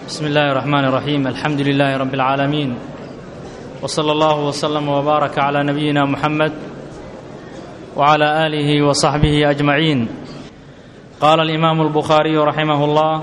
بسم الله الرحمن الرحيم الحمد لله رب العالمين وصلى الله وسلم وبارك على نبينا محمد وعلى اله وصحبه اجمعين قال الامام البخاري رحمه الله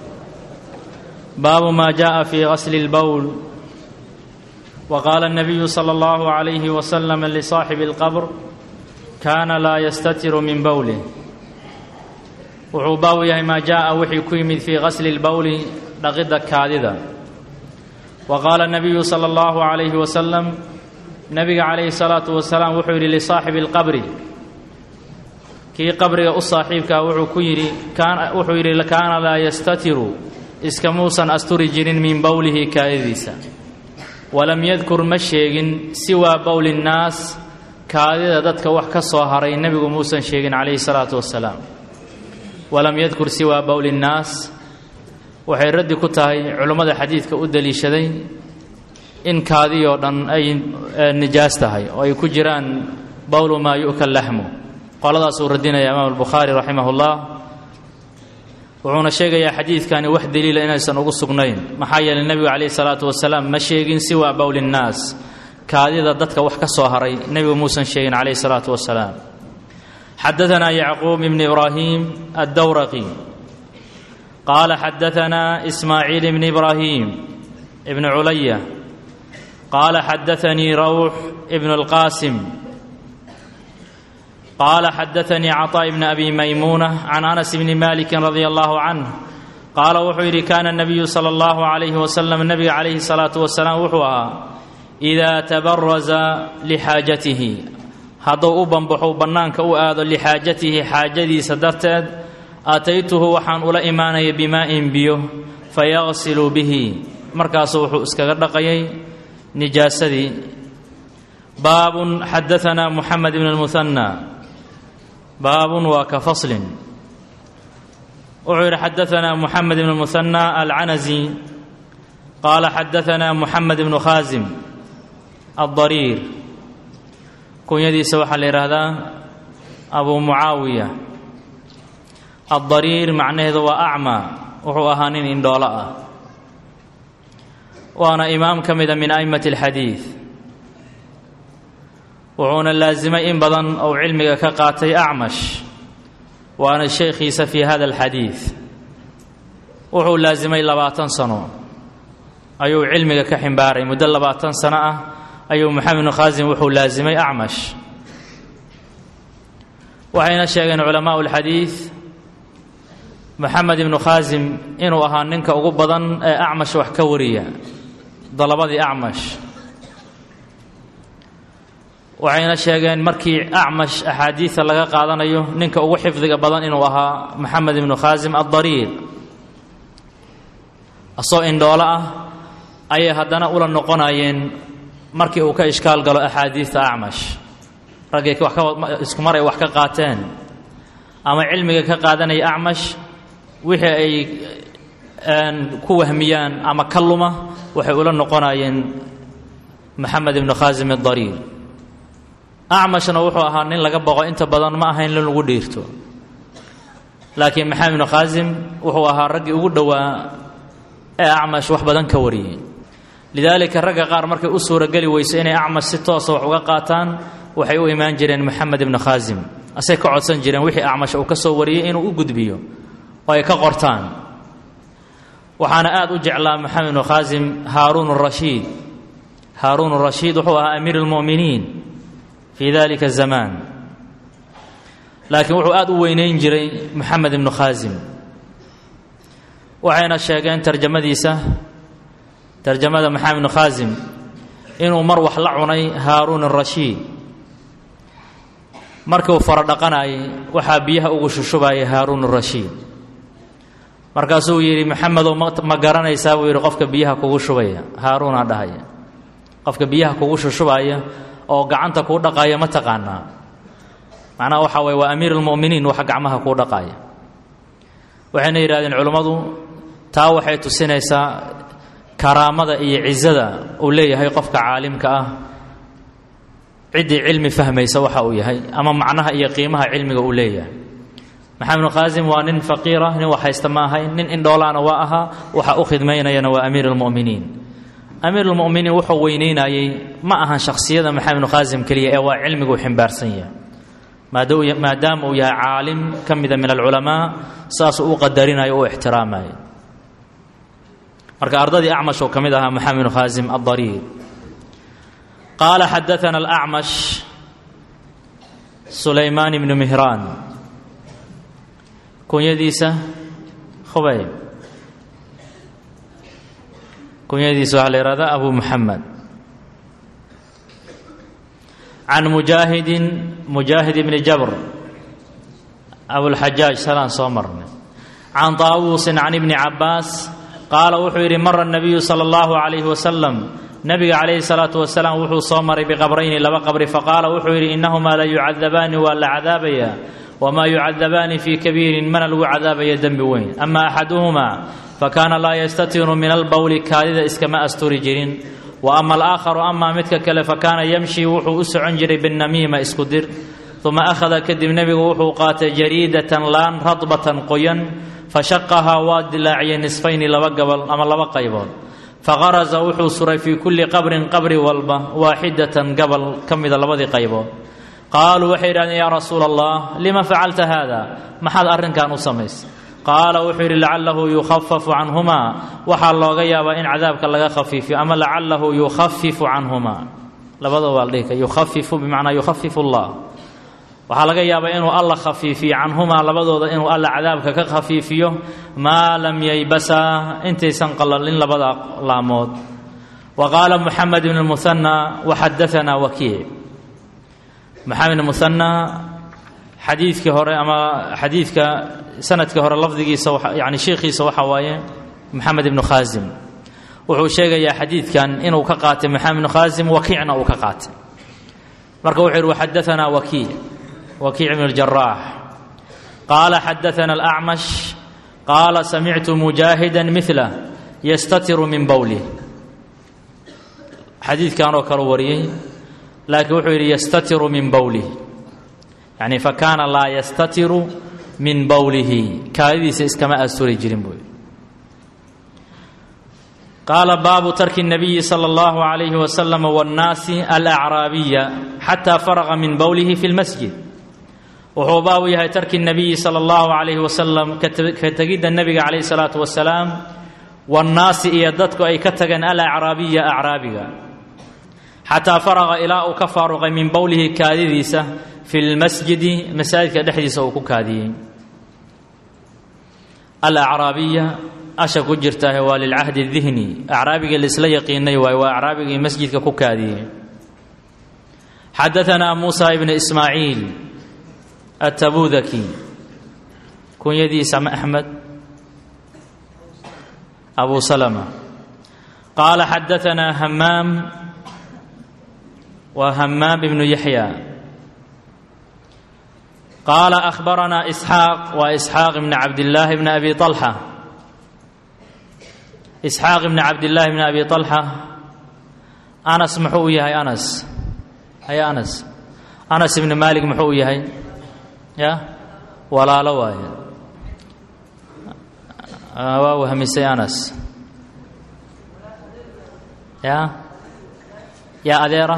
باب ما جاء في غسل البول وقال النبي صلى الله عليه وسلم لصاحب القبر كان لا يستتر من بوله wuxuu baabu yahay maa jaaءa wixii ku yimid fii gasli اlbowli dhaqidda kaadida wa qaala الnabiyu salى اllahu عalayhi wasalam nebiga calayhi الsalaatu wasalaam wuxuu yidhi lisaaxibi اlqabri kii qabriga u saaxiibkaa wuxuu ku yidhi wuxuu yidhi kaana laa yastatiru iskamuusan asturi jirin min bowlihi kaadidiisa walam yadkur ma sheegin siwaa bowli الnaas kaadida dadka wax ka soo haray nebigu muusan sheegin calayhi الsalaatu wasalaam walam yadkur siwaa bowli nnaas waxay raddi ku tahay culummada xadiidka u deliishaday in kaadiyoo dhan ay nijaas tahay oo ay ku jiraan bowlu maa yu'ka laxmu qoladaasuu radinaya imaam albukhaari raximah ullah wuxuuna sheegayaa xadiidkani wax deliila inaysan ugu sugnayn maxaa yeelay nebigu calayhi salaatu wasalaam ma sheegin siwaa bowli nnaas kaadida dadka wax ka soo haray nebigu muusan sheegin calayhi salaatu wasalaam xadaثna yacquub bn ibrahim aلdowraqi qaala xadaثna ismaaciil bn ibrahim bn culaya qaala xadaثanii rawx bn اlqasim qaala xadaثanii caطاء bn abi maymuna can anas bni maliki radi allahu canh qaala wuxuu yidhi kana الnabiyu salى اllahu عalayhi wasalam nebiga calayhi الsalaaةu wasalaam wuxuu ahaa إida tabaraza lxaajatihi hadduu u banbaxo bannaanka u aado lixaajatihi xaajadiisa darteed aataytuhu waxaan ula imaanaya bimaa'in biyo fayaqsilu bihi markaasu wuxuu iskaga dhaqayay nijaasadii baabun xadaanaa muxamed ibn اlmuhanna baabun waa ka faslin wuxuu yidhi xadaanaa muxamed ibn اlmuhanna alcanasi qaala xadaanaa muxamed ibnu khaasim aلdariir kunyadiisa waxaa la yidhaahdaa abu mucaawiya addariir macnaheedu waa acmaa wuxuu ahaa nin indhoolo ah waana imaam ka mida min a'immati alxadiid wuxuuna laasimay in badan ou cilmiga ka qaatay acmash waana sheekhiisa fii hada alxadiid wuxuu laasimay labaatan sano ayuu cilmiga ka ximbaaray muddo labaatan sano ah ayuu moxamed bnu khaasim wuxuu laasimay acmash waxayna sheegeen culamaau اlxadiid moxamed ibnu khaasim inuu ahaa ninka ugu badan ee acmash wax ka wariya dalabadii acmash waxayna sheegeen markii acmash axaadiida laga qaadanayo ninka ugu xifdiga badan inuu ahaa moxamed ibnu khaasim addariir asoo indhoolo ah ayay haddana ula noqonayeen markii uu ka ishkaal galo axaadiidta acmash raggay isku mar ay wax ka qaateen ama cilmiga ka qaadanaya acmash wixii ay ku wahmiyaan ama ka luma waxay ula noqonayeen moxamed ibnu khaasim adariir acmashna wuxuu ahaa nin laga boqo inta badan ma ahayn in lagu dhiirto laakiin maxamed ibnu khaasim wuxuu ahaa raggii ugu dhowaa ee acmash wax badan ka wariyey lidaalika ragga qaar markay u suurageli weyso inay acmash si toosa wax uga qaataan waxay u imaan jireen moxamed ibnu khaasim asay ka codsan jireen wixii acmash uu ka soo wariyey inuu u gudbiyo oo ay ka qortaan waxaana aad u jeclaa moxamed ibnu khaasim haaruun rashiid haaruun rashiid wuxuu ahaa amiir اlmu'miniin fii dalika zamaan laakiin wuxuu aad u weyneyn jiray moxamed ibnu khaasim waxayna sheegeen tarjamadiisa tarjamada maxamed ibnu khaasim inuu mar wax la cunay haaruun arashiid markii uu fara dhaqanayay waxaa biyaha ugu shushubayay haaruun arashiid markaasuu yidhi maxamedow ma garanaysaa buu yidhi qofka biyaha kugu shubaya haaruunaa dhahaya qofka biyaha kugu shushubaya oo gacanta kuu dhaqaya ma taqaanaa macnaha waxaa waye waa amiir almu'miniin waxa gacmaha kuu dhaqaya waxayna yidhahdeen culummadu taa waxay tusinaysaa karaamada iyo cizada uu leeyahay qofka caalimka ah ciddii cilmi fahmaysa waxa uu yahay ama macnaha iyo qiimaha cilmiga uu leeyahay maxamed ibnu khaasim waa nin faqiira nin wax haysta ma ahayn nin indhoolaana waa ahaa waxa u khidmaynayana waa amiir اlmu'miniin amiir اlmu'miniin wuxuu weyneynayey ma ahan shakhsiyada maxamed ibnu khaasim keliya ee waa cilmiguu ximbaarsan yahay maadaama uu yahay caalim ka mida min alculamaa saasuu u qadarinayo u ixtiraamayo marka ardadii acmash oo ka mid ahaa maxamed ibnu khaasim addariir qaala xadaana alacmash sulaymaan ibnu mihraan kunyadiisa khubayb kunyadiisa waxaa la yihahdaa abu muxamed can mujaahidin mujaahid ibni jabr abulxajaaj salaan soo marnay can taawuusin can ibni cabbaas qaala wuxuu yidhi mara nabiyu sala allahu calayhi wasalam nabiga calayhi salaatu wasalaam wuxuu soo maray biqabrayni laba qabri faqaala wuxuu yidhi innahumaa la yucadabaani waa la cadaabayaa wamaa yucadabaani fii kabiirin mana lagu cadaabaya dembi weyn ama axaduhumaa fakaana laa yastatiru min albowli kaadida iskama asturi jirin wa ama alaakharu amaa midka kale fakaana yamshi wuxuu u socon jiray binnamiima isku dir uma akhada kadib nebigu wuxuu qaatay jariidatan laan radbatan qoyan fashaqahaa waa dilaaciyey nisfayni laba gabal ama laba qaybood faqaraza wuxuu suray fii kulli qabrin qabri walba waaxidatan gabal ka mida labadii qaybood qaaluu waxay yidhahdeen yaa rasuula allah lima facalta haada maxaad arrinkan u samaysay qaala wuxuu yidhi lacalahu yukhafafu canhumaa waxaa looga yaabaa in cadaabka laga khafiifiyo ama lacalahu yukhafifu canhumaa labadaba waa la dhihi kara yukhafifu bimacnaa yukhafifu allah waxaa laga yaabaa inuu alla khafiifiyo canhumaa labadooda inuu alla cadaabka ka khafiifiyo maa lam yaybasaa intaysan qalalin labada laamood wa qaala muxamed ibn muhanna waxadaanaa wakiic maxamed ibn muhanna xadiidkii hore ama xadiidka sanadkii hore lafdigiisa yani sheikhiisa waxaa waaye maxamed ibnu khaasim wuxuu sheegayaa xadiidkan inuu ka qaatay maxamed ibnu khaasim wakiicna uu ka qaatay marka wuxuu yidhi waxadaanaa wakiic wakiic ibn اljaraax qaala xadaana alacmash qaala samictu mujaahida mila yastatiru min bowlih xadiidkan oo kale wariyey laakiin wuxuu yidhi yastatiru min bowlih yani fakaana laa yastatiru min bowlihi kaadidiisa iskama asturi jirin buu qaala baabu tarki الnabiyi salى اllahu عalayhi wasalam wاnnaasi alacraabiya xataa faraqa min bowlihi fi اlmasjid wuxuu baabu yahay tarki الnabiyi salى اllahu عalayhi wasalam ka tegidda nebiga calayh الsalaatu wasalaam waannaasi iyo dadku ay ka tageen alacraabiya acraabiga xataa faraqa ilaa uu ka faaruqay min bowlihi kaadidiisa fi lmasjidi masaajidka dhexdiisa uu ku kaadiyey alacraabiya asha ku jirtaahe waa lilcahdi dihni acraabigii laisla yaqiinay waay waa acraabigii masjidka ku kaadiyey xadaanaa muusa ibn ismaaciil atabudaki kunyadiisa axmed abu salama qaala xadaanaa hamaam waa hamaam ibnu yaxya qaala ahbaranaa isxaaq waa isxaaq ibni cabdillaahi bni abi alxa isxaaq ibni cabdillaahi bni abi alxa anas muxuu u yahay anas haya anas anas ibni maalik muxuu u yahay ya walaalo waaye waa wahmisay anas ya yaa adeera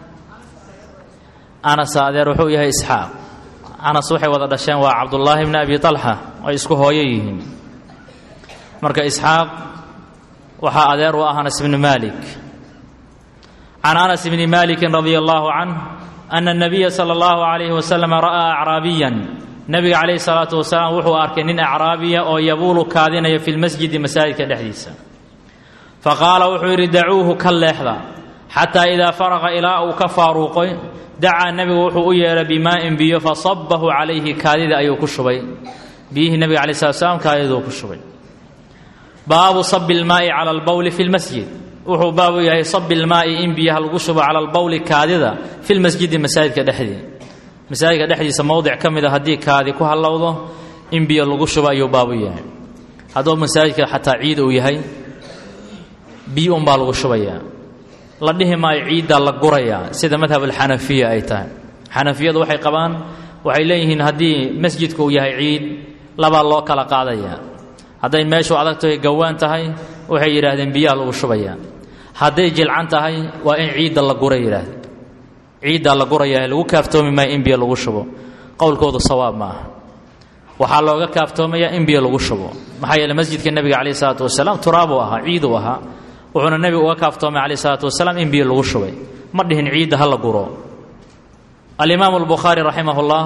anasa adeer wuxuu yahay isxaaq anas waxay wada dhasheen waa cabdullaahi bni abi alxa ay isku hooyo yihiin marka isxaaq waxaa adeer u ah anas bni maalik can anas bni maalikin radia allahu canh ana اnabiya sala اllahu alayhi wasalam ra'aa acraabiyan nebiga calayhi salaatu wasalaam wuxuu arkay nin acraabiya oo yabuulu kaadinaya fi lmasjidi masaajidka dhexdiisa faqaala wuxuu yidhi dacuuhu ka leexda xataa idaa faraqa ilaa uu ka faaruuqoy dacaa nebigu wuxuu u yeedhay bimaa'in biyo fasabahu calayhi kaadida ayuu ku shubay biyihii nebiga calayi slat slam kaadiduu ku shubay baabu sabi lmaa'i cala albowli fi lmasjid wuxuu baabu yahay sabi lmaa'i in biyaha lagu shubo cala albowli kaadida fi lmasjidi masaajidka dhexdii masaajidka dhexdiisa mowdic ka mid a haddii kaadi ku hallowdo in biyo lagu shubo ayuu baabu yahay hadduu masaajidka xataa ciid uu yahay biyo unbaa lagu shubayaa la dhihi maayo ciiddaa la gurayaa sida madhab alxanafiya ay tahay xanafiyadu waxay qabaan waxay leeyihiin haddii masjidku uu yahay ciid labaa loo kala qaadaya hadday meeshu adagtahay gawaan tahay waxay yidhaahdeen biyaha lagu shubayaa hadday jilcan tahay waa in ciidda la gura yidhaahdeen ciiddaa la gurayaa lagu kaaftoomi maayo in biyo lagu shubo qowlkoodu sawaab ma aha waxaa looga kaaftoomayaa in biyo lagu shubo maxaa yeele masjidka nebiga calayh isalaatu wasalaam turaabuu ahaa ciiduu ahaa wuxuuna nebigu uga kaaftoomay calayh isalaatu wasalaam in biyo lagu shubay ma dhihin ciidda ha la guro alimaamu albukhaari raximah ullah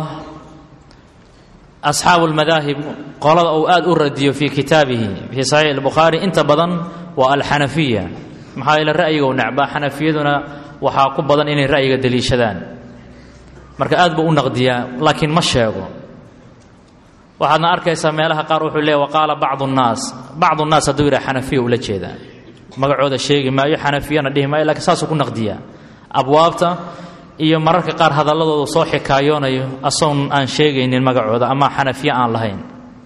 asxaabu lmadaahib qolada uu aad u radiyo fii kitaabihi fii saxiix albukhaari inta badan waa alxanafiya maxaa yeele ra'yiga u necbaa xanafiyaduna waxaa ku badan inay ra'yiga deliishadaan marka aad buu u naqdiyaa laakiin ma sheego waxaadna arkaysaa meelaha qaar wuxuu leeya waqaala bacdu nnaas bacdu nnaas hadduu yidhaha xanafiya ula jeedaa magacooda sheegi maayo xanafiyana dhihi maayo lakiin saasuu ku naqdiyaa abwaabta iyo mararka qaar hadalladooda soo xikaayoonayo asagoon aan sheegaynin magacooda ama xanafiye aan lahayn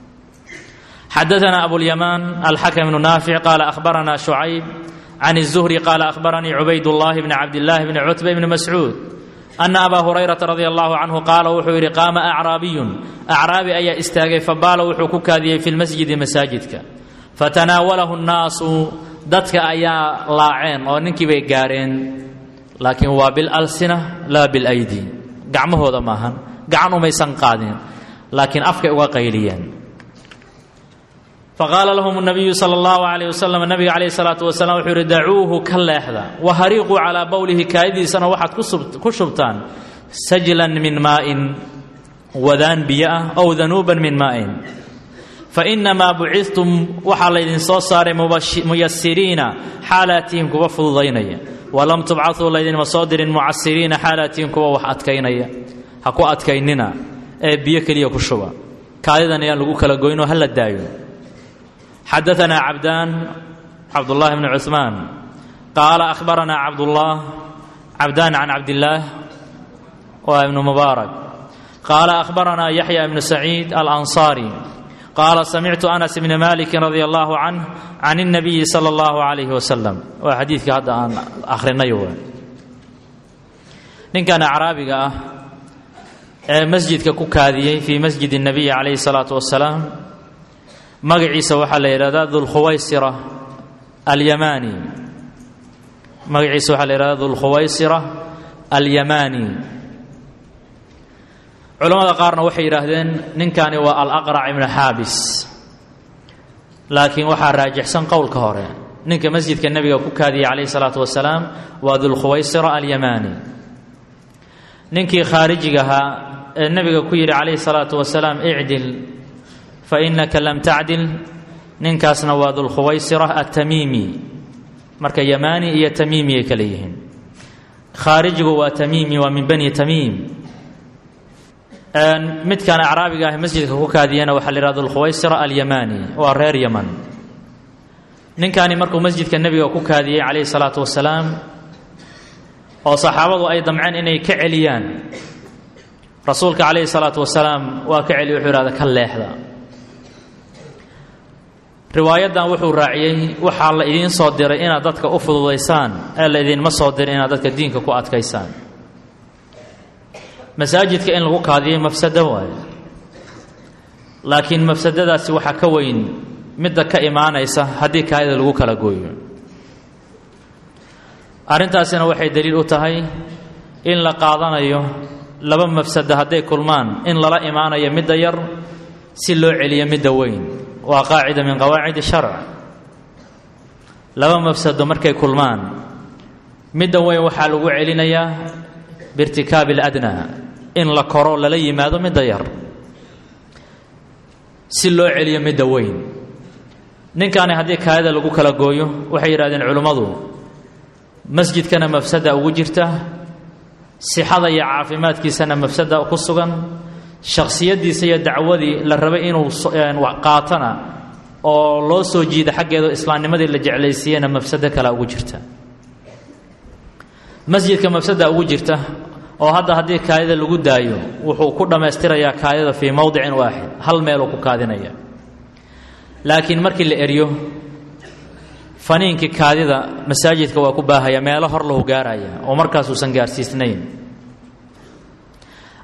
xadaana abulyamaan alxakam bnu naafic qaala ahbarana shucayb can الzuhri qaala ahbaranii cubaydullahi bni cabdillaahi bni cutba bni mascuud ana abaa hurayrata radi allahu canhu qaala wuxuu yidhi qaama acraabiyun acraabi ayaa istaagay fabaala wuxuu ku kaadiyey fi lmasjidi masaajidka fatanaawalahu nnaasu dadka ayaa laaceen oo ninkii bay gaareen laakiin waa bilalsina laa bilaydi gacmahooda maahan gacan umaysan qaadin laakiin afkay uga qayliyeen faqaala lahum nabiyu sala allahu calayh wasalam nabiga calayhi salaatu wasalaam wuxuu yidhi dacuuhu ka leexda wahariiquu calaa bowlihi kaadidiisana waxaad ku shubtaan sajlan min maa'in wadaan biyo ah ow danuuban min maa'in fainamaa bucidtum waxaa laydin soo saaray muyasiriina xaalaatihin kuwa fududaynaya walam tubcaduu laydinma soo dirin mucasiriina xaalaatihin kuwa wax adkaynaya ha ku adkaynina ee biyo keliya ku shuba kaadidan ayaan lagu kala goynoo ha la daayo xadaanaa cabdaan cabdullaahi bni cuثmaan qaala ahbaranaa cabdullah cabdaan can cabdillaah waa ibnu mubaarak qaala ahbaranaa yaxya ibnu saciid alansaari qaala samictu anas bni maliki radi allahu canh can اnabiyi sala اllahu alayhi wasalam waa xadiidka hadda aan akhrinay w ninkan acraabiga ah ee masjidka ku kaadiyey fii masjid الnabiyi calayhi الsalaatu wasalaam magaciisa waxaa la yidhahdaa dulkhuwaysira alyamaani magaciisa waxaa la yidhahdaa dulkhuwaysira alyamaani culamada qaarna waxay yidhaahdeen ninkani waa alaqrac ibnu xaabis laakiin waxaa raajixsan qowlka hore ninka masjidka nebiga ku kaadiyey calayhi salaatu wasalaam waa dulkhuwaysira alyamaani ninkii khaarijiga ahaa ee nebiga ku yidhi calayhi salaatu wasalaam icdil fa innaka lam tacdil ninkaasna waa dulkhuwaysira atamiimi marka yamaani iyo tamiimi ay kale yihiin khaarijigu waa tamiimi waa min bani tamiim midkan acraabiga ah masjidka ku kaadiyana waxaa la yihahda dulkhuwaysira alyamaani waa reer yaman ninkani markuu masjidka nebiga ku kaadiyey calayhi salaatu wasalaam oo saxaabadu ay damceen inay ka celiyaan rasuulka calayhi salaatu wasalaam waa ka celiy wuxuu yihahda ka leexda riwaayaddan wuxuu raaciyey waxaa la idiin soo diray inaad dadka u fududaysaan ee la idinma soo diray inaad dadka diinka ku adkaysaan masaajidka in lagu kaadiyo mafsado waayo laakiin mafsadadaasi waxaa ka weyn midda ka imaanaysa haddii kaadida lagu kala gooyo arrintaasina waxay daliil u tahay in la qaadanayo laba mafsado hadday kulmaan in lala imaanayo midda yar si loo celiyo midda weyn waa qaacida min qawaacid sharc laba mafsado markay kulmaan midda weyn waxaa lagu celinayaa biirtikaabi aladnaa in la koro lala yimaado midda yar si loo celiyo midda weyn ninkaani haddii kaadida lagu kala gooyo waxay yidhahdeen culimmadu masjidkana mafsada ugu jirta sixada iyo caafimaadkiisana mafsada ku sugan shakhsiyaddiisa iyo dacwadii la rabay inuu qaatana oo loo soo jiida xaggeedo islaamnimadii la jeclaysiiyena mafsado kale ugu jirta masjidka mafsada ugu jirta oo hadda haddii kaadida lagu daayo wuxuu ku dhammaystirayaa kaadida fii mowdicin waaxid hal meeluu ku kaadinaya laakiin markii la eryo faniinkii kaadida masaajidka waa ku baahaya meelo hor lahu gaaraya oo markaasuusan gaarsiisnayn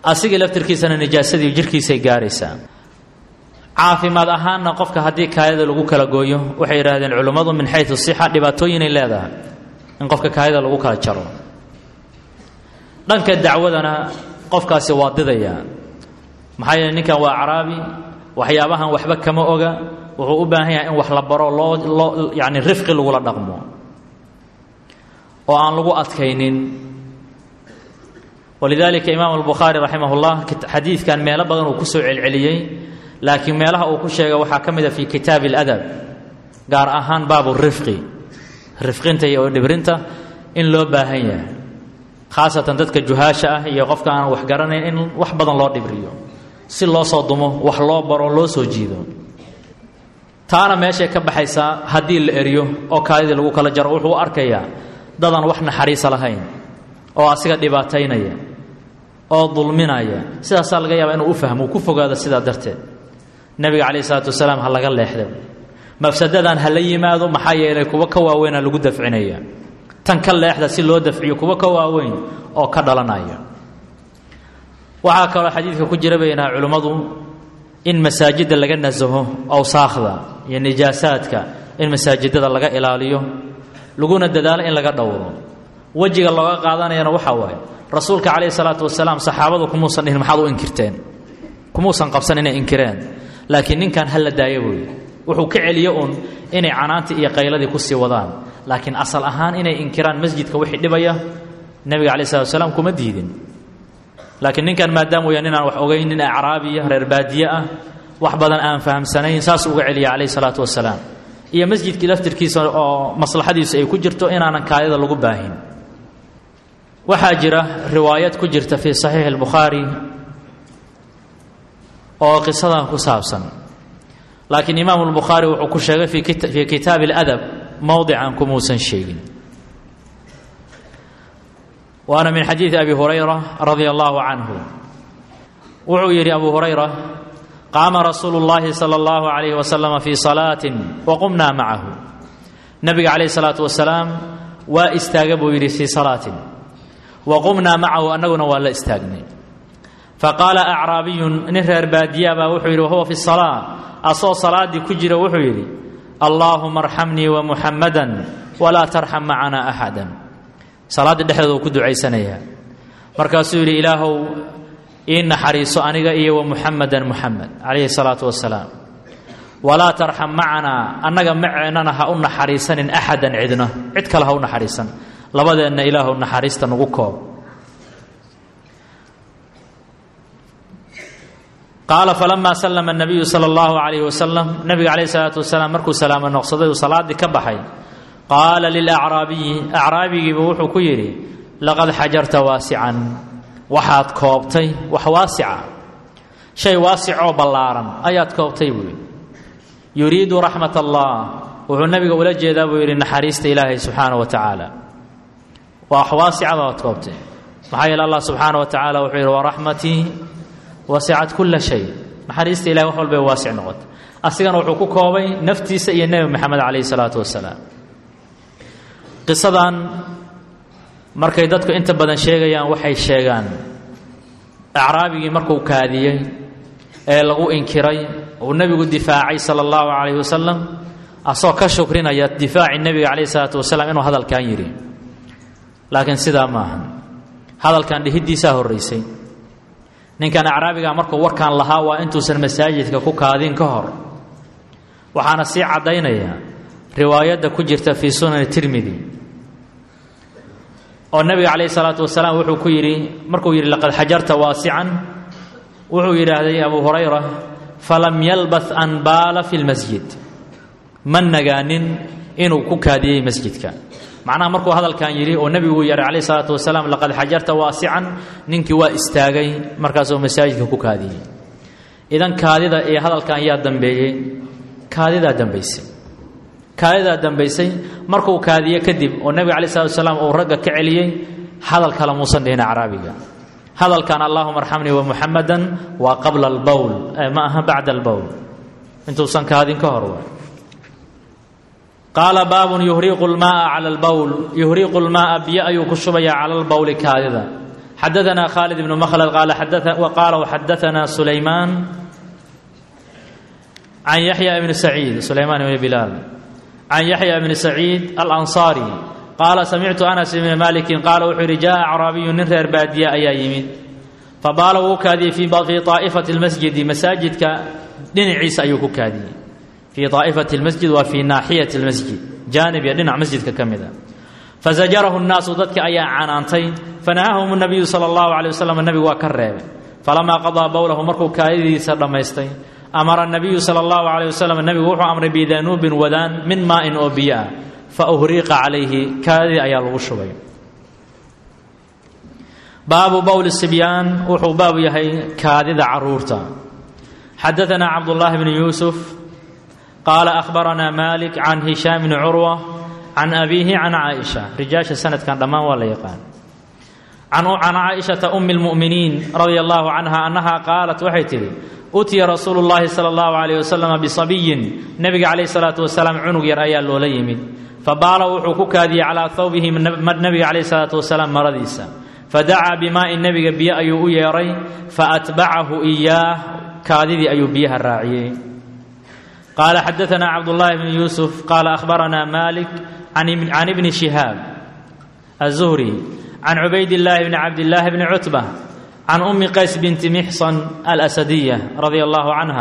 asigii laftirkiisana nijaasadii jirhkiisay gaaraysaa caafimaad ahaanna qofka haddii kaadida lagu kala gooyo waxay yidhaahdeen culimmadu min xayu sixa dhibaatooyinay leedahay in qofka kaadida lagu kala jaro dhanka dacwadana qofkaasi waa didayaa maxaa yeele ninkan waa caraabi waxyaabahan waxba kama oga wuxuu u baahan yahay in wax la baro loo loo yacni rifqi lagula dhaqmo oo aan lagu adkaynin walidaalika imaam albukhaari raximah ullah xadiidkan meelo badan uu ku soo celceliyey laakiin meelaha uu ku sheegay waxaa ka mid a fii kitaabi aladab gaar ahaan baabu rifqi rifqinta iyo dhibrinta in loo baahan yahay khaasatan dadka juhaasha ah iyo qofka aan wax garanayn in wax badan loo dhibriyo si loo soo dumo wax loo baro loo soo jiido taana meeshay ka baxaysaa haddii la eriyo oo kaadidii lagu kala jaro wuxuu u arkayaa dadan wax naxariisa lahayn oo asiga dhibaataynaya oo dulminaya sidaasaa laga yaabaa inuu u fahmo uu ku fogaado sidaa darteed nebiga calayh isalaatu wasalaam ha laga leexda mafsadadan ha la yimaado maxaa yeelay kuwa ka waaweynaa lagu dafcinaya tan ka leexda si loo dafciyo kuwa ka waaweyn oo ka dhalanaya waxaa kaloo xadiidka ku jira baynaha culimmadu in masaajidda laga nasaho awsaakhda iyo nijaasaadka in masaajidada laga ilaaliyo laguna dadaalo in laga dhowro wejiga looga qaadanayana waxaa waaye rasuulka calayhi salaatu wasalaam saxaabadu kumuusan dhihin maxaad u inkirteen kumuusan qabsan inay inkireen laakiin ninkan ha la daayo buuyi wuxuu ka celiyo uun inay canaantii iyo qayladii kusii wadaan laakiin asal ahaan inay inkiraan masjidka wixii dhibaya nebiga calayi salatu wasalaam kuma diidin laakiin ninkan maadaama uya ninaan wax ogeyn nin acraabiya reer baadiye ah wax badan aan fahamsanayn saas uga celiya calayhi salaatu wasalaam iyo masjidkii laftirkiisa oo maslaxadiisu ay ku jirto inaanan kaadida lagu baahin waxaa jira riwaayad ku jirta fii saxiixi albukhaari oo qisadan ku saabsan laakiin imaamu albukhaari wuxuu ku sheegay fii kitaabi اladab mowdican kumuusan sheegin waana min xadiidi abi hurayra radia allahu canhu wuxuu yidhi abu hurayra qaama rasuulu اllahi salى اllahu alayh waslama fii salaatin waqumnaa macahu nabiga calayh salaatu wasalaam waa istaaga buu yidhi fii salaatin waqumnaa macahu annaguna waa la istaagnay faqaala acraabiyun nin reer baadiya baa wuxuu yidhi wahuwa fi salaa asoo salaaddii ku jira wuxuu yidhi allaahuma arxamnii wa muxammadan walaa tarxam macanaa axadan salaaddii dhexdeeda uu ku ducaysanayaa markaasuu yidhi ilaahow ii naxariiso aniga iyo wa muxamadan muxamed calayhi salaatu wasalaam walaa tarxam macanaa annaga maceennana ha u naxariisanin axadan cidna cid kale ha u naxariisan labadeenna ilaahu naxariista nagu koob qaala falamaa sallama nabiyu sala allahu calayhi wasalam nabiga calayhi salaatu wasalaam markuu salaamo noqsaday uu salaaddii ka baxay qaala lilacraabiyi acraabigiiba wuxuu ku yidhi laqad xajarta waasican waxaad koobtay wax waasica shay waasicoo ballaaran ayaad koobtay buu yidhi yuriidu raxmat allah wuxuu nabiga ula jeedaa buu yidhi naxariista ilaahay subxaana wa tacaala waa wax waasicada oad koobtay maxaa yeele allah subxaana wa tacaala wuxuu yidhi waraxmatii wasicat kula shay naxariista ilahay wax walbay waasic noqotay asigana wuxuu ku koobay naftiisa iyo nebi moxamed calayhi salaatu wasalaam qisadan markay dadku inta badan sheegayaan waxay sheegaan acraabigii markuu kaadiyey ee lagu inkiray uu nebigu difaacay sala allahu calayhi wasalam asoo ka shukrinaya difaaci nebiga calayhi salaatu wasalaam inuu hadalkan yidhi laakiin sidaa maaha hadalkan dhihiddiisaa horraysay ninkan acraabiga markuu warkan lahaa waa intuusan masaajidka ku kaadin ka hor waxaana sii caddaynaya riwaayadda ku jirta fii sunani tirmidi oo nebiga calayhi salaatu wasalaam wuxuu ku yidhi markuu yidhi laqad xajarta waasican wuxuu yidhaahday abu hurayra falam yalbath an baala fi lmasjid ma nagaanin inuu ku kaadiyey masjidka macnaha markuu hadalkan yidhi oo nebigu yidhi calayhi salaatu wasalaam laqad xajarta waasican ninkii waa istaagay markaasuu masaajidka ku kaadiyey idan kaadida iyo hadalkan yaa dambeeyey kaadidaa dambaysay kaadidaa dambaysay markuu kaadiye kadib oo nebiga calayi salatu wasalaam uu ragga ka celiyey hadal kale muusan dhihin acraabiga hadalkan allahuma arxamnii wa muxamadan waa qabla albowl ma aha bacda albowl intuusan kaadin ka hor wa qaala baabun yuhriiqu lmaaa cala albowl yuhriiqu lmaaa biyo ayuu ku shubayaa cala albowli kaadida xadaanaa khaalid ibnu makhlad qaala waxadaanaa sulaymaan can yaxya ibni saciid sulaymaan ibni bilaal can yaxya ibni saciid alansaari qaala samictu anas ibni malikin qaala wuxuu yidhi jaa acraabiyu nin reer baadiya ayaa yimid fabaala wuu kaadiyey fii aa'ifati lmasjidi masaajidka dhinaciisa ayuu ku kaadiyey fii aa'ifati lmasjid waa fii naaxiyati lmasjid jaanib iyo dhinac masjidka ka mida fazajarahu nnaasu dadki ayaa canaantay fanahahum nabiyu sala allahu calay wasalam nebigu waa ka reebay falamaa qadaa bowlahu markuu kaadidiisa dhammaystay amara nabiyu sala allahu calayh wasalam nebigu wuxuu amray bidanuubin wadaan min maa'in oo biyo ah fa uhriiqa calayhi kaadidii ayaa lagu shubay baabu bowli sibyaan wuxuu baabu yahay kaadida caruurta xadaanaa cabdullaahi bni yuusuf qaala ahbaranaa malik can hishaam bni curwa can abiihi can caaisha rijaasha sanadkan dhammaan waa la yaqaan can caaishata umi lmu'miniin radia allahu canha annaha qaalat waxay tidhi utiya rasuulu llaahi sala allahu calayh wasalam bisabiyin nebiga calayhi salaatu wasalaam cunug yar ayaa loola yimid fabaala wuxuu ku kaadiyey calaa thawbihi nebiga calayhi salaatu wasalaam maradiisa fadacaa bimaa'in nebiga biyo ayuu u yeedhay faatbacahu iyaah kaadidii ayuu biyaha raaciyey qaala xadaanaa cabdullaahi bni yuusuf qaala ahbaranaa malik can ibni shihaab azuhri can cubaydillaahi bni cabdillaahi bni cutba can ummi qays binti mixsan alasadiya radia allahu canha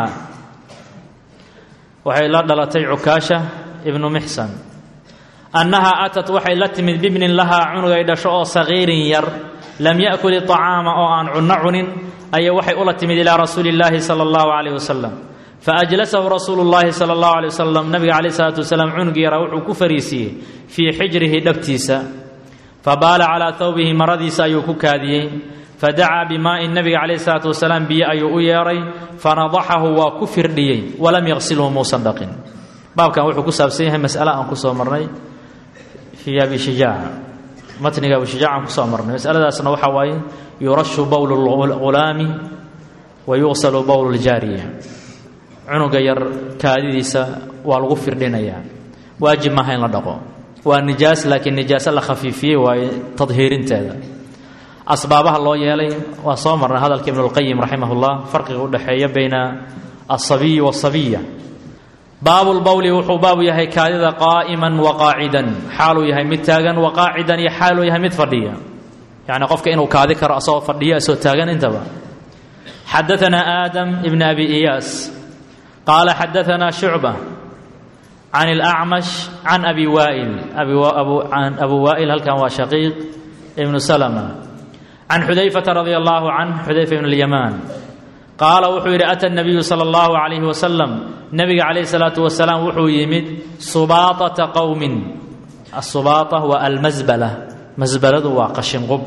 waxay la dhalatay cukaasha ibnu mixsan annahaa atat waxay la timid bibnin lahaa cunugay dhasho oo sagiirin yar lam yakul iطacaama oo aan cunno cunin ayay waxay ula timid ilaa rasuuli illaahi sala allahu calayh wasalam faajlasahu rasuulu llaahi sala allahu alay wasalam nabiga calayh salaatu wasalaam cunug yaraa wuxuu ku fariisiiyey fii xijrihi dhabtiisa fabaala calaa thawbihi maradiisa ayuu ku kaadiyey fadacaa bimaa'in nabiga calayh salaatu wasalaam biyo ayuu u yeedhay fanadaxahu waa ku firdhiyey walam yaqsilhu muusan dhaqin baabkan wuxuu ku saabsan yahay mas'ale aan kusoo marnay fii abi shijaaca matniga abi shijaaca aan kusoo marnay masaladaasna waxaa waaye yurashu bowlu lghulaami wa yuqsalu bowlu ljaariya cunuga yar kaadidiisa waa lagu firdhinayaa waajib maaha in la dhaqo waa nijaas laakiin nijaaso la khafiifiyey waaye tadhiirinteeda asbaabaha loo yeelay waa soo marnay hadalka ibnulqayim raximah ullah farqiga u dhexeeya bayna asabiyi waasabiya baabulbowli wuxuu baabu yahay kaadida qaa'iman wa qaacidan xaaluu yahay mid taagan wa qaacidan iyo xaaluu yahay mid fadhiya yacni qofka inuu kaadi karo asagoo fadhiya asoo taagan intaba xadaanaa aadam ibn abi iyaas qaala xadaanaa shucba can اlacmash can abi waa'il an abu waa'il halkan waa shaqiiq ibnu salma can xudayfata radia allahu canh xudayfa ibn اlyamaan qaala wuxuu yidhi ata nabiyu sala allahu calayhi wasalam nebiga calayhi salaatu wasalaam wuxuu yimid subaaطata qowmin asubaata waa almasbala masbaladu waa qashinqub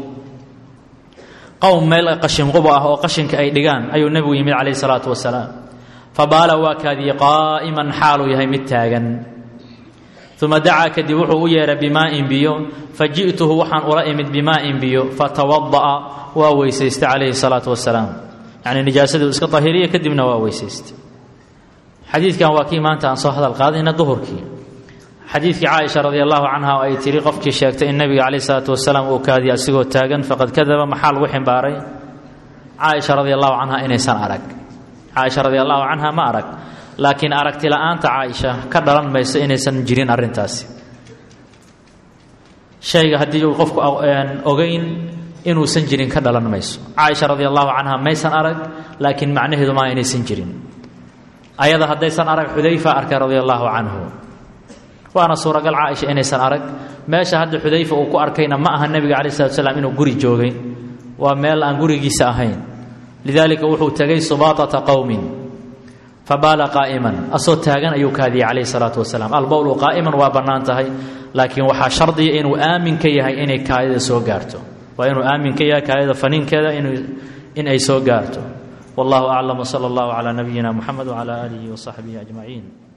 qowm meel qashinqub ah oo qashinka ay dhigaan ayuu nebigu yimid calayhi salaatu wasalaam fabaala waa kaadiyey qaa'iman xaaluu yahay mid taagan uma dacaa kadib wuxuu u yeedhay bimaa'in biyo faji'tuhu waxaan ula imid bimaa'in biyo fatawada'a waa weysaystay calayhi salaatu wasalaam yacni nijaasadii iska tahiriya kadibna waa weysaystay xadiidkan waa kii maanta aan soo hadal qaadayna duhurkii xadiidkii caaisha radi allahu canha oo ay tiri qofkii sheegtay in nebiga calayh isalaatu wasalaam uu kaadiya asigoo taagan faqad kadaba maxaa lagu ximbaaray caaisha radi allahu canha inaysan arag caaisha radi allahu canha ma arag laakiin aragti la-aanta caaisha ka dhalan mayso inaysan jirin arrintaasi shayga haddii uu qofku ogeyn inuusan jirin ka dhalan mayso caaisha radi allahu canha maysan arag laakiin macnaheedu maa inaysan jirin ayada haddaysan arag xudayfa arkay radia allahu canhu waana suuragal caaisha inaysan arag meesha hadda xudayfa uu ku arkayna ma aha nebiga calayi salatu salaam inuu guri joogay waa meel aan gurigiisa ahayn lidaalika wuxuu tegay subaatata qowmin fabaala qaa'iman asoo taagan ayuu kaadiyey calayhi salaatu wasalaam albowlu qaa'iman waa bannaan tahay laakiin waxaa shardiya inuu aamin ka yahay inay kaadida soo gaarto waa inuu aamin ka yahay kaadida faniinkeeda in ay soo gaarto wallahu aclam wsala allahu calaa nabiyina muxamed wcala aalihi wasaxbihi ajmaciin